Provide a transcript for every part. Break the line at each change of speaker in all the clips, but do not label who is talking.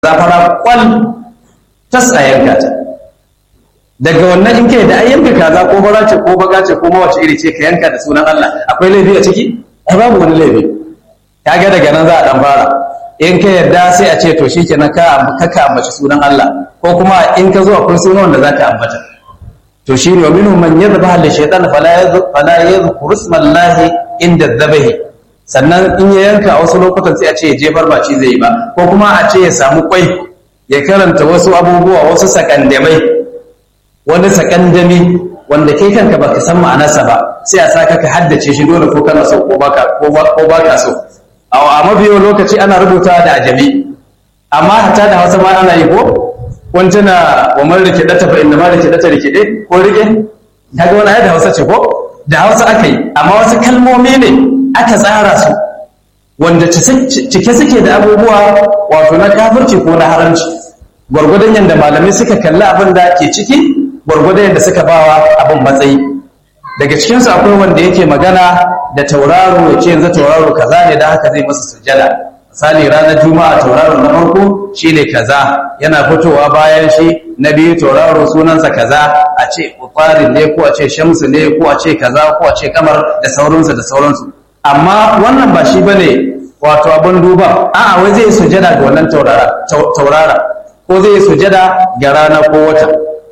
zafara kwal tas a yanka ta daga wannan in kai da ai yanka kaza ko bara ce ko baka ce ko mawace iri ce ka yanka da sunan Allah akwai laifi a ciki ai babu wani laifi kaga daga nan za a dan fara in ka yarda sai a ce to shikenan ka ka ambaci sunan Allah ko kuma in ka zo akwai sunan wanda zaka ambata to shi ne wa minhum man yadhbaha li shaytan fala fala yadhkuru ismallahi inda dhabahi sannan in ya yanka a wasu lokutan sai a ce ya jefar ba ci zai yi ba ko kuma a ce ya samu kwai ya karanta wasu abubuwa wasu sakandamai wani sakandami wanda kai kanka baka san ma'anarsa ba sai a saka ka haddace shi dole ko kana so ko baka ko baka so a mabiyo lokaci ana rubuta da ajami amma hatta da hausa ma ana yi ko kun tuna wa man rike data fa inna ma rike data rike dai ko rike kaga wani da hausa ce ko da hausa aka yi amma wasu kalmomi ne aka tsara su wanda cike suke da abubuwa wato na kafirci ko na haramci gwargwadon yadda malamai suka kalli abin da ke ciki gwargwadon yadda suka bawa abin matsayi daga cikinsu akwai wanda yake magana da tauraro ya ce yanzu tauraro kaza ne da haka zai masa sujjada misali ranar juma'a tauraro na farko shine kaza yana fitowa bayan shi na biyu tauraro sunansa kaza a ce ufarin ne ko a ce shamsu ne ko a ce kaza ko a ce kamar da sauransu da sauransu amma wannan ba shi bane wato abin duba a'a wai zai sujada ga wannan taurara ko zai sujada ga rana ko wata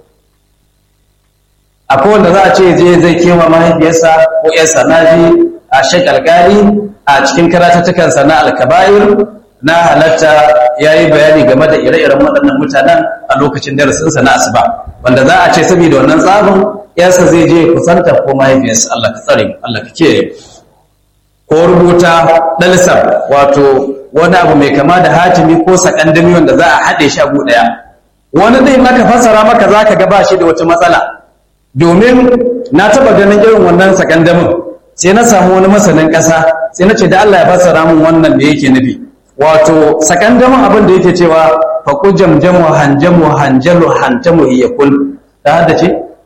akwai wanda za a ce je zai kewa mahaifiyarsa ko yarsa na ji a shakalkali a cikin karatattakansa na alkabair na halatta ya yi bayani game da ire-iren waɗannan mutanen a lokacin darasinsa na asuba wanda za a ce saboda wannan tsabin yarsa zai je kusanta ko mahaifiyarsa Allah ka tsare Allah ka kiyaye ko rubuta ɗalsar wato wani abu mai kama da hatimi ko sakandami wanda za a haɗe shi abu ɗaya wani zai maka fassara maka za ka gaba shi da wata matsala domin na taɓa ganin irin wannan sakandamin sai na samu wani masanin ƙasa sai na ce da Allah ya fassara min wannan da yake nufi wato sakandamin abin da yake cewa faku jamjamu hanjamu hanjalu hantamu iyakul ta haddace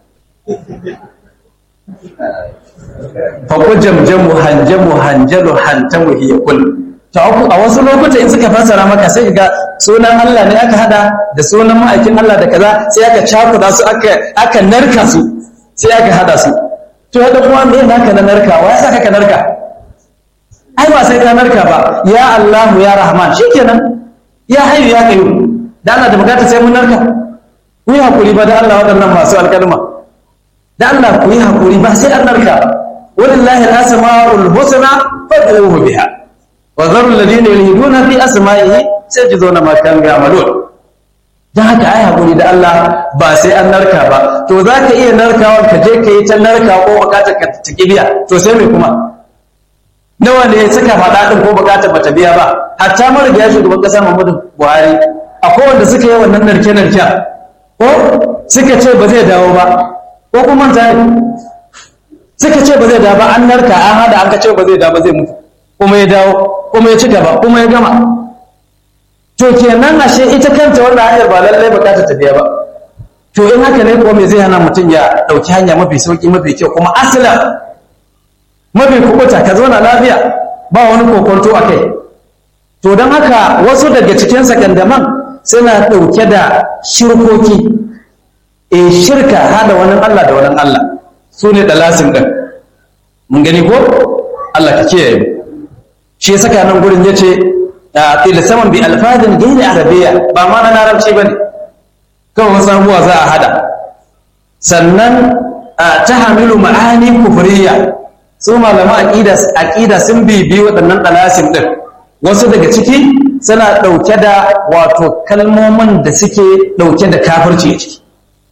faku jamjamu hanjamu hanjalu hantamu iyakul to a wasu lokuta in suka fassara maka sai ga sunan Allah ne aka hada da sunan ma'aikin Allah da kaza sai aka cakuda su aka aka narka su sai aka hada su to hada kuma me naka na narkawa ya saka ka narka ai ba sai ka narka ba ya Allah ya Rahman shikenan ya hayyu ya qayyum da Allah da bukata sai mun narka ku yi hakuri ba da Allah waɗannan masu alƙalma da Allah ku yi hakuri ba sai an narka walillahi al-asma'ul husna fad'uhu biha wa zaru alladhina yulhiduna fi asma'ihi sayajzuna ma kanu ya'malun dan haka ai hakuri da Allah ba sai an narka ba to zaka iya narkawa ka je ka yi ta narka ko bukatar ka ta kibiya to sai me kuma nawa ne suka faɗa din ko bukatar bata biya ba hatta marigayi shugaban kasa Muhammadu Buhari akwai wanda suka yi wannan narke narke ko suka ce ba zai dawo ba ko kuma ta suka ce ba zai dawo ba an narka an hada an ka ce ba zai dawo ba zai mutu kuma ya dawo kuma ya ci gaba kuma ya gama to kenan ashe ita kanta wannan hanyar ba lallai bukatar ta biya ba to in haka ne ko me zai hana mutum ya dauki hanya mafi sauki mafi kyau kuma aslan mafi kubuta ka zauna lafiya ba wani kokonto a kai to don haka wasu daga cikin sakandaman suna dauke da shirkoki e shirka hada wani Allah da wani Allah su ne dalasin din mun gani ko Allah ka kiyaye mu shi ya saka nan gurin ya ce ƙila saman bi alfadin gairi arabiya ba ma na larabci ba ne kawai wasu abubuwa za a hada sannan ta hamilu ma'ani kufriya su malama aƙida sun bibi waɗannan ɗalasin ɗin wasu daga ciki suna ɗauke da wato kalmomin da suke ɗauke da kafirci a ciki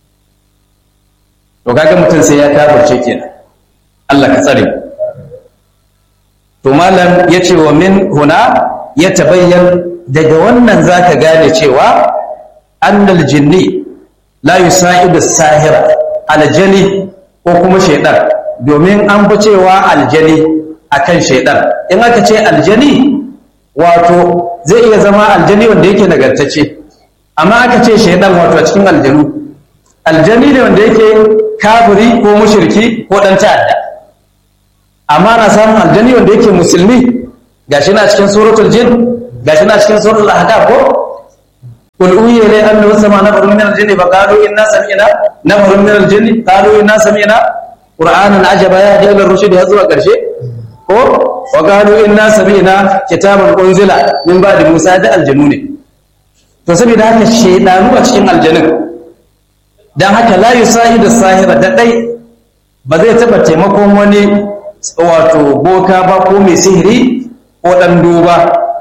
to kaga mutum sai ya kafirce kenan Allah ka tsare mu to malam ya ce wa min huna ya tabayyan daga wannan zaka gane cewa annal jinni la yusa'idu sahira aljani ko kuma shaidan domin an fi cewa aljani akan shaidan in aka ce aljani wato zai iya zama aljani wanda yake nagartacce amma aka ce shaidan wato a cikin aljanu aljani ne wanda yake kafiri ko mushriki ko dan ta'adda amma na samun aljani wanda yake musulmi gashi na cikin suratul jin gashi na cikin suratul ahqaf ko قل أوحي إلي أنه سمع نفر من الجن فقالوا إنا سمعنا نفر من الجن قالوا إنا سمعنا قرآنا عجبا يهدي إلى الرشد يزوى قرشي ko wa qalu inna sami'na kitaban unzila min ba'di Musa da aljanu ne to saboda haka shedanu a cikin aljanun dan haka la yusahidu sahira da dai ba zai taba taimakon wani wato boka ba ko mai sihiri ko dan duba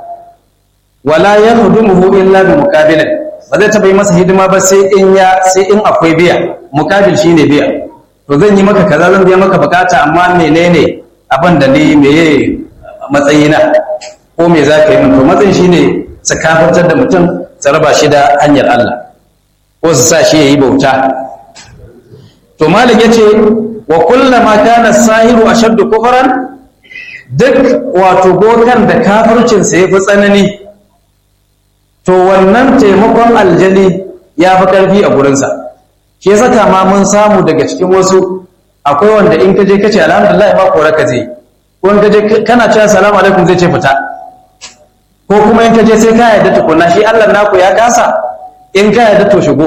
wala yahdumuhu illa bi muqabilin ba zai taba yi masa hidima ba sai in ya sai in akwai biya muqabil shine biya to zan yi maka kaza zan biya maka bukata amma menene abin da ni meye matsayina ko me za ka yi min to matsayin shine su kafartar da mutum su raba shi da hanyar Allah ko su sa shi yayi bauta to malik yace wa kullama kana sahiru ashaddu kufran duk wato bokan da kafircin sa yafi tsanani to wannan taimakon aljani ya fi karfi a gurinsa shi saka ma mun samu daga cikin wasu akwai wanda in ka je ka ce alhamdulillah ba kora ka zai ko in ka je kana cewa salamu alaikum zai ce fita ko kuma in ka je sai ka yarda tukuna shi Allah naku ya kasa in ka yarda to shigo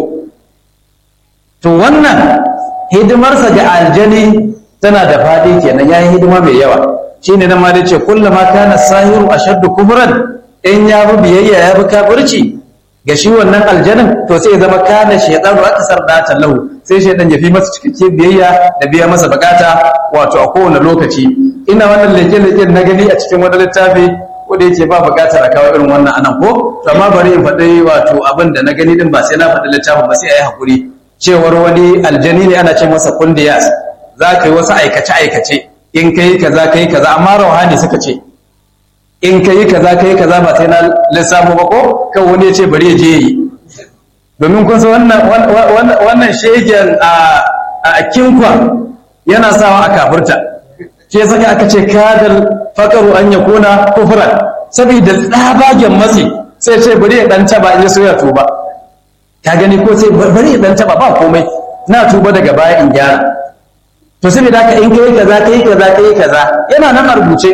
to wannan hidimarsa ga aljani tana da faɗi kenan yayi hidima mai yawa shine nan ma da ce kullama kana sahiru ashaddu kufran in ya bi biyayya ya bi kafirci ga shi wannan aljanin to sai ya zama kana shaytanu akasar datan lahu sai shaytan ya fi masa cikakke biyayya da biya masa bukata wato a kowane lokaci ina wannan leke leke na gani a cikin wani littafi ko da yake ba bukatar a kawo irin wannan anan ko to amma bari in faɗi wato abin da na gani din ba sai na faɗi littafin ba sai a yi hakuri cewar wani aljani ne ana ce masa kundiyas za ka yi wasu aikace aikace in ka yi kaza ka yi kaza amma rauhani suka ce in ka yi kaza ka yi kaza ba sai na lissafo ba ko kan wani ya ce bari ya je yi domin kun san wannan shegen a kinkwa yana sawa a kafurta ke saka aka ce kadal fakaru an ya kona kufuran saboda tsabagen matsi sai ce bari ya dan taba in ya so ya tuba ka gani ko sai bari ya dan taba ba komai na tuba daga baya in gyara to saboda haka in kai kaza kai kaza kai kaza yana nan a rubuce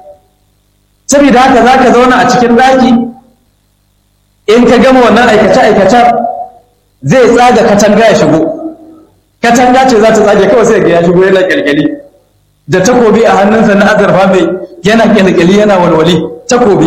saboda haka za ka zauna a cikin daki in ka gama wannan aikace-aikacen zai tsaga katanga ya shigo katanga ce za ta tsage kawai sai ga ya shigo yana kyalkyali da takobi a hannunsa na azurfa mai yana kyalkyali yana walwali takobi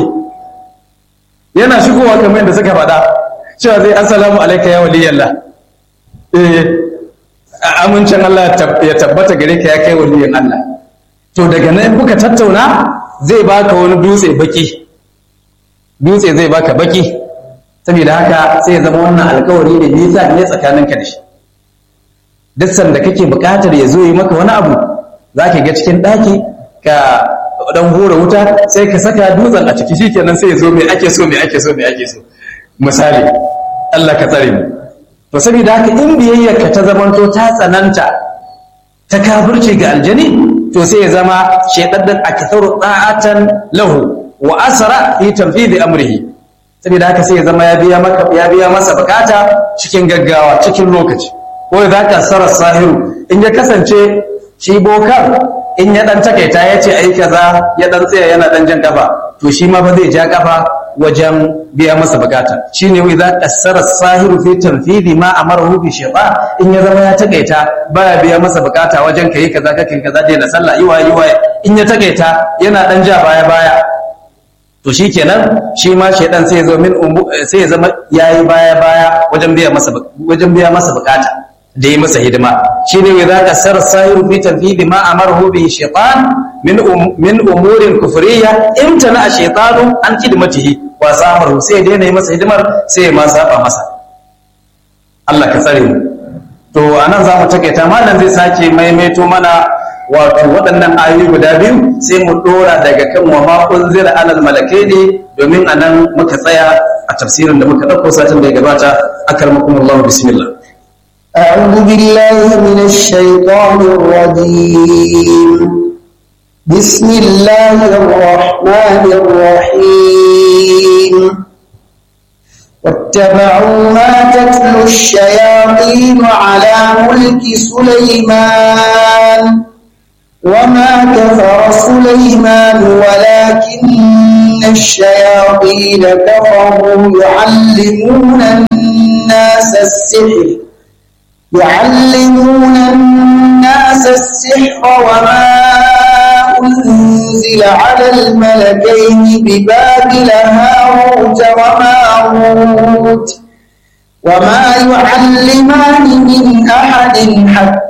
yana shigowa kamar yadda suka faɗa cewa zai assalamu alaika ya waliyallah eh amincin Allah ya tabbata gare ka ya kai waliyin Allah to daga nan kuka tattauna zai baka wani dutse baki dutse zai baka baki saboda haka sai ya zama wannan alkawari ne nisa ne tsakaninka da shi duk sanda kake buƙatar ya zo yi maka wani abu za ka ga cikin ɗaki ka dan hura wuta sai ka saka dutsen a ciki shikenan sai ya zo mai ake so mai ake so mai ake so misali Allah ka tsare mu to saboda haka in biyayyarka ta zamanto ta tsananta ta kafirce ga aljani to sai ya zama shaidaddan aktharu ta'atan lahu wa asra fi tanfidhi amrihi saboda haka sai ya zama ya biya maka ya biya masa bukata cikin gaggawa cikin lokaci ko da ka sarar sahiru in ya kasance shi bokar in ya dan takaita ya ce ai kaza ya dan tsaya yana dan jan kafa to shi ma ba zai ja kafa wajen biya masa bukata shine wai za kasara sahiru fi tanfidi ma amarahu bi shaytan in ya zama ya takaita baya biya masa bukata wajen kai kaza kake kaza dai na sallah yiwa yiwa in ya takaita yana dan ja baya baya to shikenan shi ma shaytan sai ya zo min sai ya zama yayi baya baya wajen biya masa wajen biya masa bukata da yi masa hidima shi ne za ka sar sahiru fi tanfidi ma amarahu bi shaytan min min umurin kufriya imtana a shaytanu an khidmatihi wa samaru sai daina yi masa hidimar sai ya ma saba masa Allah ka tsare mu to anan za mu takaita malam zai sake maimaito mana wato waɗannan ayoyi guda biyu sai mu dora daga kan wa ma unzila alal malakaini domin anan muka tsaya a tafsirin da muka ɗauko satin da ya gabata akarmakumullahu bismillah
أعوذ بالله من الشيطان الرجيم بسم الله الرحمن الرحيم واتبعوا ما تتلو الشياطين على ملك سليمان وما كفر سليمان ولكن الشياطين كفروا يعلمون الناس السحر يعلمون الناس السحر وما أنزل على الملكين ببابل هاروت وماروت وما يعلمان من أحد حتى